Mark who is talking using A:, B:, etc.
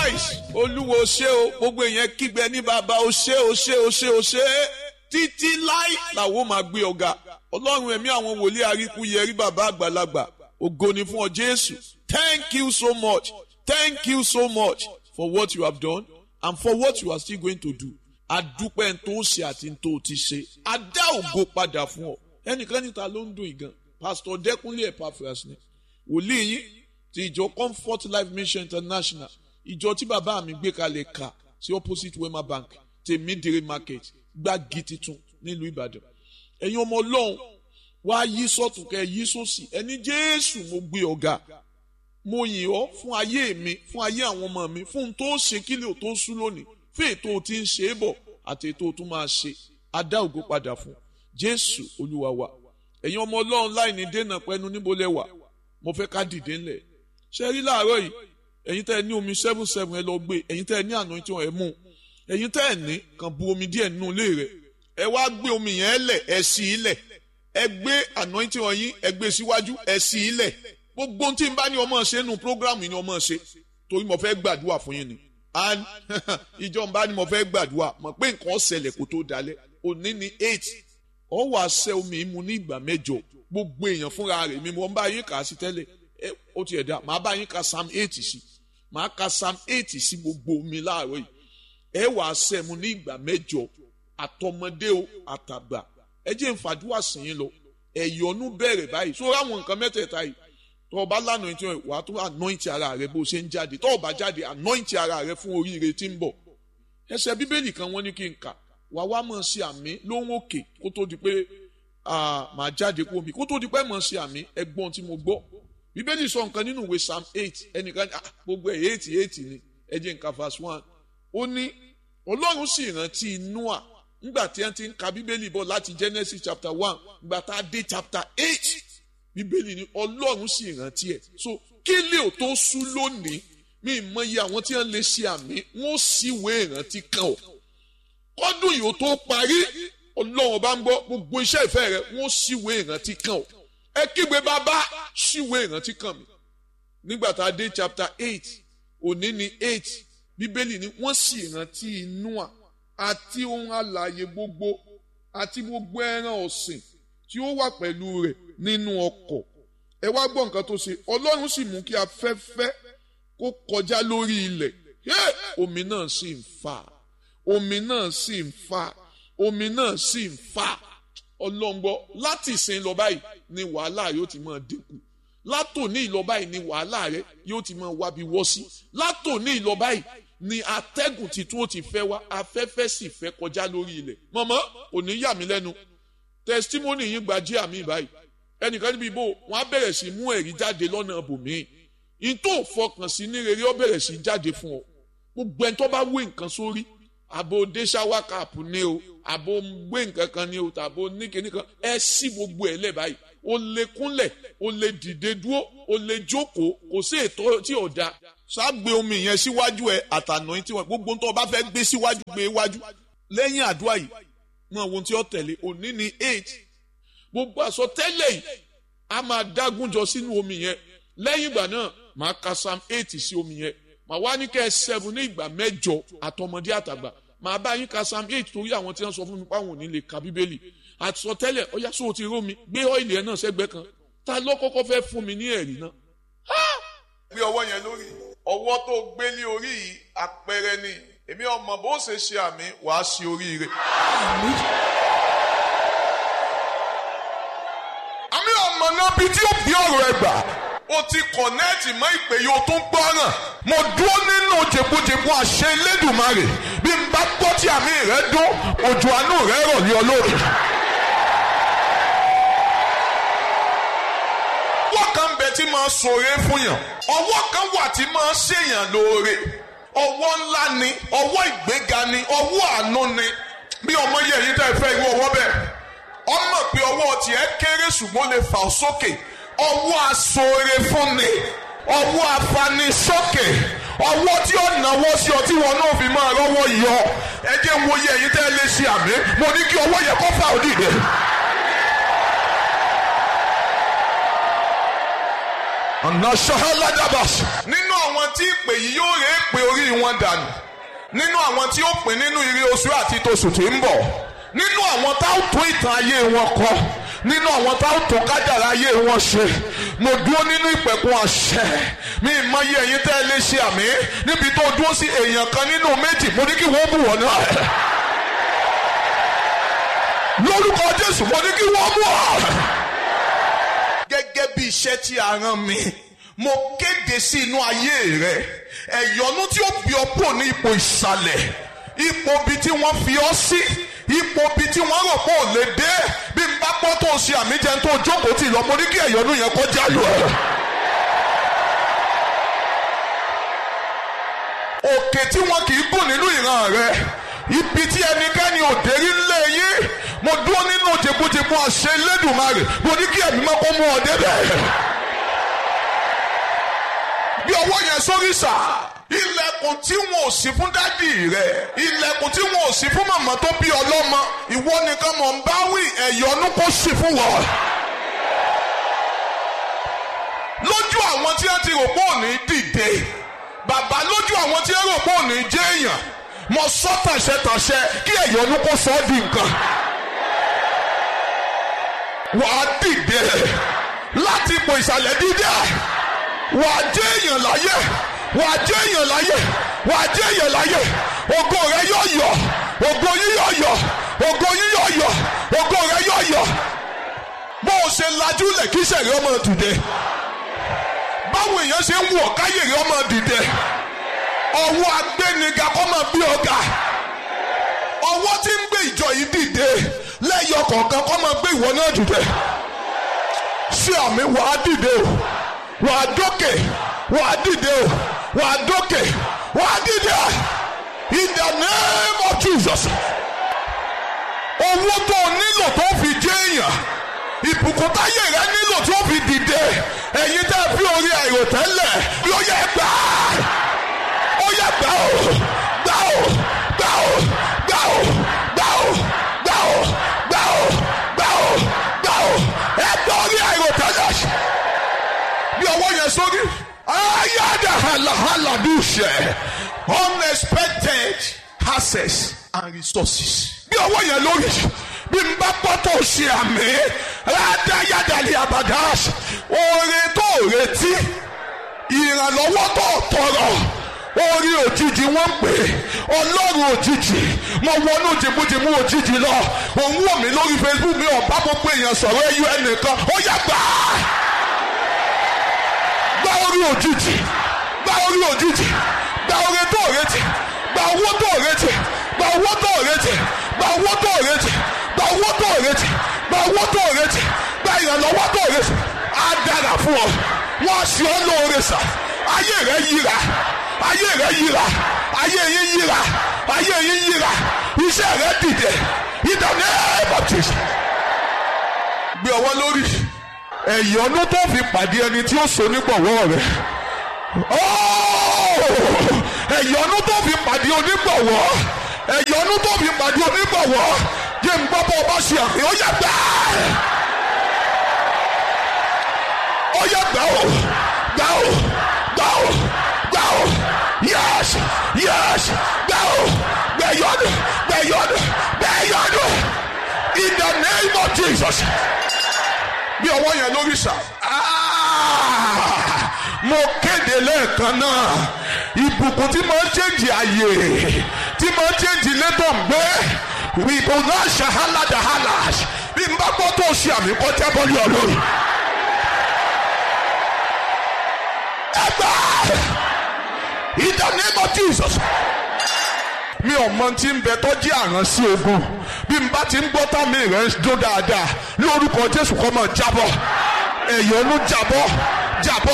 A: nice olúwo ṣé o gbogbo èèyàn kígbe ní bàbá o ṣé o ṣé o ṣé o ṣé títí láì làwọn máa gbé ọ̀gá ọlọ́run ẹ̀mí àwọn wòlíì àríkú yẹrí bàbá àgbàlagbà ògo ni fún ọ jésù thank you so much thank you so much for what you have done and for what you are still going to do adúpẹ́ ń tó ṣe àti ń tó ti ṣe adá ògo padà fún ọ ẹnìkan níta ló ń dùn ìgàn pastor dẹkùnlé epaphras ni wòlíì yín ti ìjọ comfort life mission international ìjọ tí bàbá mi gbé kalẹ̀ ka sí opposite wema bank tèmídìrí market gbági titun nílùú ìbàdàn ẹ̀yin ọmọ ọlọ́run wá yí sọ́tún kẹ́ yí sósì ẹni jésù mo gbé ọ̀gá mo yìn ọ́ fún ayé mi fún ayé àwọn ọmọ mi fún un tó ṣe kílẹ̀ ò tó sú lónìí fún ètò tí ń ṣe é bọ̀ àti ètò tó máa ṣe adá ògo padà fún jésù olúwa wa ẹ̀yin ọmọ ọlọ́run láì ní dènà pẹ́nu níbo lẹ wà mo fẹ́ ká dìde ńlẹ̀ ṣe rí láàárọ̀ yìí ẹ̀yin tẹ́ ẹ ní omi seven seven ẹ lọ gbé ẹ̀yin tẹ́ ẹ ní àná tí wọ́n ẹ mú ẹ̀yin tẹ́ ẹ ní kàn bu omi díẹ̀ nínú ilé rẹ̀ ẹ wá gbé omi yẹn lẹ̀ ẹ sí i lẹ̀ ẹ gbé àná tí wọ́n yín ẹ gbé síwájú ẹ sí i lẹ̀ gbogbo tí n bá ní ọmọ ṣe nù prógrámù ni ọmọ ṣe torí mo fẹ́ gbàdúrà fún yín ni and ìjọ n bá ní mo fẹ́ gbàdúrà mọ̀ pé nǹkan ṣẹlẹ̀ kó tó dalẹ̀ òní ni eight ọ wàá ṣẹ́ omi mu ní ìgbà mẹ́jọ gbogbo èèyàn fúnra rẹ̀ mi mo ń bá yín kà á sí tẹ́lẹ̀ ó ti ẹ̀dá màá bá yín ka psalm eight sí màá ka psalm eight sí gbogbo omi láàárọ̀ yìí ẹ wà á sẹ́mu ní ìgbà mẹ́jọ àtọmọdé o àtàgbà ẹ jẹ́ nfàdúrà sìn yín lọ ẹ̀yọ́nú bẹ̀rẹ̀ báyìí sórí àwọn nǹkan mẹ́tẹ̀ẹ̀ta yìí tó o bá lánàá tí wà á tó anoint ara rẹ bó o ṣe ń jáde tó o bá jáde anoint ara rẹ fún oríire tí ń bọ̀ ẹsẹ̀ bíbélì kan wọ́n ní kí n kà wà wá mọ̀ sí àmì lóhùn òkè kó tó di pé màá jáde kó mi kó tó di pé mọ̀ sí àmì ẹgbọ́n tí mo gbọ́ bíbélì sọ nǹkan nínú ìwé psalm eight ẹnìkan gbogbo ẹ̀ eight eight ni ẹ jẹ́ nǹkan verse one ó ní ọlọ́run sì rántí noah nígbà tí wọ́n ti ń ka bíbélì bọ̀ láti genesis chapter one nígbà tá a dé chapter eight bíbélì ni ọlọ́run sì rántí ẹ̀ so kí lè o tó sú lónìí mi mọ iye àwọn tí wọ́n lè ṣe àmì wọ́n sì wé ìrántí kan o kọ́dún yìí ó tó parí ọlọ́run bá ń gbọ́ gbogbo iṣẹ́ ìfẹ́ rẹ̀ wọ́n sì wé ìrántí kan o ẹ kígbe bàbá ṣíwé ìrántí kan mi nígbà tá a dé chapter eight òní ni eight bíbélì ni wọ́n sì rántí Nóà àti ohun alààyè gbogbo àti gbogbo ẹran ọ̀sìn tí ó wà pẹ̀lú rẹ̀ nínú ọkọ̀ ẹ wá gbọ́ nǹkan tó ṣe ọlọ́run sì mú kí afẹ́fẹ́ kó kọjá lórí ilẹ̀ omi náà sì ń fà omi náà sì ń fà omi náà sì ń fà ọlọ́ngbọ́ láti ìsìn lọ báyìí ni wàhálà yóò ti máa dínkù látòní ìlọ báyìí ni wàhálà rẹ yóò ti máa wábi wọ́ sí látòní ìlọ báyìí ni atẹ́gùn titun ó ti fẹ́ wá afẹ́fẹ́ sì fẹ́ kọjá lórí ilẹ̀ mọ̀mọ́ òní yà mí lẹ́nu tẹsítímọ́nì yín gba jí àmì báyìí ẹnìkan níbi ìbò wọn á bẹ̀rẹ̀ sí mú ẹ̀rí jáde lọ́nà bòmíì in tó fọkàn sí ní rere ó bẹ̀rẹ̀ sí jáde fún ọ gbogbo ẹni tó bá wé nǹkan sórí àbò dé ṣáwá káàpù ní o àbò gbé nǹkan kan ní o tàbó níkẹ́ni kan ẹ sí gbogbo ẹ̀ lẹ̀ báyìí o lè kúnlẹ̀ o lè dìde dúró o lè jókòó kò sí ètò tí ò da ṣáàgbé omi yẹn síwájú ẹ àtànà yín tí wọn gbogbo tó o bá fẹ́ gbé síwájú gbé wájú lẹ́yìn àdúrà yìí mọ ohun tí ó tẹ̀lé òní ni eight gbogbo àsọtẹ́lẹ̀ yìí a máa dágúnjọ sínú omi yẹn lẹ́yìn ìgbà náà màá ka psalm eight sí omi yẹn màá wá ní kẹ́ ẹ seven ní ìgbà mẹ́jọ àtọmọdé àtàgbà màá bá yín ka psalm eight torí àwọn tí wọ́n sọ fún mi páwọn ò ní lè ka bíbélì àsọtẹ́lẹ̀ ọyá sóò ti rómi gbé ọ́ìlì ẹ̀ náà sẹ́gbẹ́ kan ta ló kọ́kọ́ fẹ́ fún mi ní ẹ̀rí náà. gbé ọwọ́ yẹn lórí ọwọ́ tó gbé ní orí yìí àpẹẹrẹ ni èmi ọmọ bó ṣe ṣe àmì wàá ṣe oríire. àmì ọmọ náà bíi tí ó bí ọ̀rọ̀ ẹ gbà o ti kọ̀nẹ́ẹ̀tì mọ́ ìpè yìí o tún gbọ́ràn mo dúró nínú jẹ̀bùjẹ̀bù àṣẹ Elédùmarè bí n bá gbọ́ tí àmì rẹ dún òjò àánú rẹ rọ̀ ní olóore. ọwọ́ kan ń bẹ tí máa ṣoore fún yàn ọwọ́ kan wà tí máa ṣèyàn lóore ọwọ́ ńlá ni ọwọ́ ìgbéga ni ọwọ́ àánú ni bí ọmọ yẹ èyí tẹ́ fẹ́ irú ọwọ́ bẹ́ẹ̀ ọmọ pé ọwọ́ tiẹ̀ kéré ṣùgbọ́n lè fà ọ́ sókè ọwọ́ aṣoore fúnni ọwọ́ afanisókè ọwọ́ tí ó náwó sí ọ tí wọn náà fi máa rọ́wọ́ yọ ẹ jẹ́ wo yẹ èyí tẹ́ lè ṣe àmì mo ní kí ọwọ́ yẹ kó fà ó dìde. ọ̀nà ṣọ́háládàbàṣ. nínú àwọn tí ìpè yìí yóò rè é pé orí wọn
B: wọn dànù nínú àwọn tí ó pín nínú ire oṣù àti tòṣù tí ń bọ̀ nínú àwọn tá ó tún ìtàn ayé wọn kọ nínú àwọn tá ó tún kájàrá ayé wọn ṣe mo dúró nínú ìpẹ̀kun àṣẹ mi ìmọye ẹ̀yin tẹ́ ẹ lè ṣe àmì níbi tó dúró sí èèyàn kan nínú méjì mo ní kí wọ́n bù wọ́n náà lórúkọ Jésù mo ní kí wọ́n bù wọ́n. gẹ́gẹ́ bí iṣẹ́ tí a rán mi mo kéde sí inú ayé rẹ ẹ̀yọ́nú tí ó bí ọ kúrò ní ipò ìsàlẹ̀ ipò bí tí wọ́n fi ọ sí ipò bí tí wọ́n rò pé ò lè dé bí n bá pọ́ tó ṣe àmì jẹun tó jókòó tì lọ mo ní kí ẹ̀yọ́nú yẹn kọjá lọ. òkè tí wọn kì í gùn nínú ìran rẹ ibi tí ẹnikẹ́ni ò dé rí lé yín mo dúró nínú jẹ̀bùjẹ̀bù àṣẹ Elédùmarè mo ní kí ẹ̀mí máa kó mú ọ débẹ̀ bí ọwọ́ yẹn sórí sà ilẹ̀kùn tí wọn ò sí fún dádì rẹ ilẹ̀kùn tí wọn ò sí fún màmá tó bí ọlọ́mọ ìwọ nìkan mọ̀ ń bá wí ẹ̀yọ́nú kó sì fún wọn. lójú àwọn tí wọ́n ti rò pé òní dìde bàbá lójú àwọn tí wọ́n rò pé òní jẹ́ èèyàn mo sọ tàṣẹtàṣẹ kí ẹ̀yọ́nú kó sọ ọ́ di nǹkan. wàá dìde láti ipò ìsàlẹ̀ dídá wà á jẹ́ èèyàn láyé wà á jẹ́ èèyàn láyé wà á jẹ́ èèyàn láyé ògo rẹ yóò yọ ògo yín yóò yọ ògo yín yóò yọ ògo rẹ yóò yọ bó o ṣe lajú lẹ̀ kí sẹ̀rí ọmọ dìde báwo èèyàn ṣe ń wọ̀ káyè rẹ ọmọ dìde ọwọ́ agbẹ́niga kọ́ máa bí ọ̀gá ọwọ́ tí ń gbé ìjọ yìí dìde lẹ́yọ kọ̀ọ̀kan kọ́ máa gbé ìwọ náà dìde ṣé àmì wàá dìde o wà á dókè wà á dìde o wà á dókè wà á dìde in the name of Jesus owó tó o nílò tó fi jẹ́ èèyàn ìbùkún táyé rẹ nílò tó fi dìde ẹ̀yin tẹ́ fi orí àìròtẹ́lẹ̀ ló yẹ gbà ó yẹ gbà ó gbà ó gbà ó gbà ó gbà ó gbà ó gbà ó gbà ó gbà ó ẹ gbà orí àìròtẹ́lẹ̀ bí ọwọ́ yẹn sórí. ayáda halahala dùṣẹ̀ unexpected access and resources. bí ọwọ́ yẹn lórí bí n bá pọ́tò ṣe àmì rádáyàdàlẹ̀ àbàdàs oore tó retí ìrànlọ́wọ́ tó tọrọ orí òjijì wọ́n ń pè ọlọ́run òjijì mo wọnú jìbújìbú òjijì lọ òun wò mí lórí Facebook mi ọ̀bá gbogbo èèyàn sọ̀rọ̀ ẹyọ ẹnìkan ó yá gbà á gba orí òjijì gba orí òjijì gba orí tó retí gba owó tó retí gba owó tó retí gba owó tó retí gba owó tó retí gba owó tó retí gba ìrànlọ́wọ́ tó retí á dára fún ọ wọ́n ṣe ọ́ lóore sà ayé rẹ yíra ayé rẹ yíra ayé yín yíra ayé yín yíra iṣẹ́ rẹ dìde ìdáná ẹ̀ bọ̀ tì. gbé ọwọ́ lórí ẹ̀yọ́nú tó fi pàdé ẹni tí ó so nígbọ̀wọ́ rẹ̀ ẹ̀yọ́nú tó fi pàdé onígbọ̀wọ́ ẹ̀yọ́nú tó fi pàdé onígbọ̀wọ́ jẹ́ ń gbọ́ bọ́ ọba ṣe àfihàn ó yẹ gbà ó yẹ gbà ó gbà ó gbà ó gbà ó yẹ́s yẹ́s gbà ó gbẹ̀yọ́nú gbẹ̀yọ́nú gbẹ̀yọ́nú in the name of Jesus bí ọwọ́ yẹn lórí sà. mo kéde lẹ́ẹ̀kan náà ìbùkún tí máa ń ṣèǹjì àyè tí máa ń ṣèǹjì létọ̀ ń gbé ìbò náà ṣàhálà dàhálà bí n bá gbọ́ tó ṣe àmì kọjá bọ́lú ọlọ́run. ẹ gbà in the name of Jesus mi ò mọ tí ń bẹ tọ́jú àrán sí ogun bí n bá ti ń gbọ́ tá mi rẹ̀ ń dún dáadáa lórúkọ Jésù kọ́ mọ̀ jábọ̀ ẹ̀yọ́nú jábọ̀ jábọ̀.